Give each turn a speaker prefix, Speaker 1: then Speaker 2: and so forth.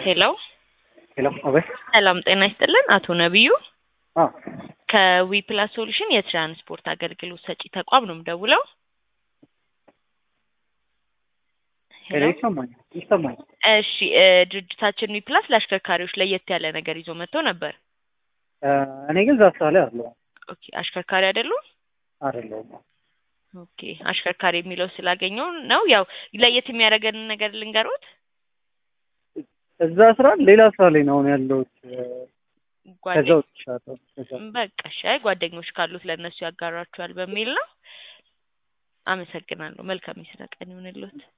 Speaker 1: ሄሎ
Speaker 2: ሄሎ አቤት።
Speaker 1: ሰላም ጤና ይስጥልን። አቶ ነቢዩ
Speaker 2: አዎ
Speaker 1: ከዊ ፕላስ ሶሉሽን የትራንስፖርት አገልግሎት ሰጪ ተቋም ነው የምደውለው።
Speaker 2: ሄሎ ይሰማኛል ይሰማኛል።
Speaker 1: እሺ እ ድርጅታችን ዊ ፕላስ ለአሽከርካሪዎች ለየት ያለ ነገር ይዞ መጥቶ ነበር።
Speaker 2: እ እኔ ግን ዛሳ ላይ አለው
Speaker 1: ኦኬ አሽከርካሪ አይደሉም?
Speaker 2: አይደለሁም።
Speaker 1: ኦኬ አሽከርካሪ የሚለው ስላገኘው ነው። ያው ለየት የሚያደርገንን ነገር ልንገሮት።
Speaker 2: እዛ ስራ ሌላ ስራ ላይ ነው አሁን ያለሁት። እ ከዛ
Speaker 1: ጓደኞች
Speaker 2: ወጥቻለሁ። ከዛ
Speaker 1: በቃ እሺ፣ አይ ጓደኞች ካሉት ለእነሱ ያጋራቸዋል በሚል ነው። አመሰግናለሁ። መልካም የስራ ቀን ይሁንልዎት።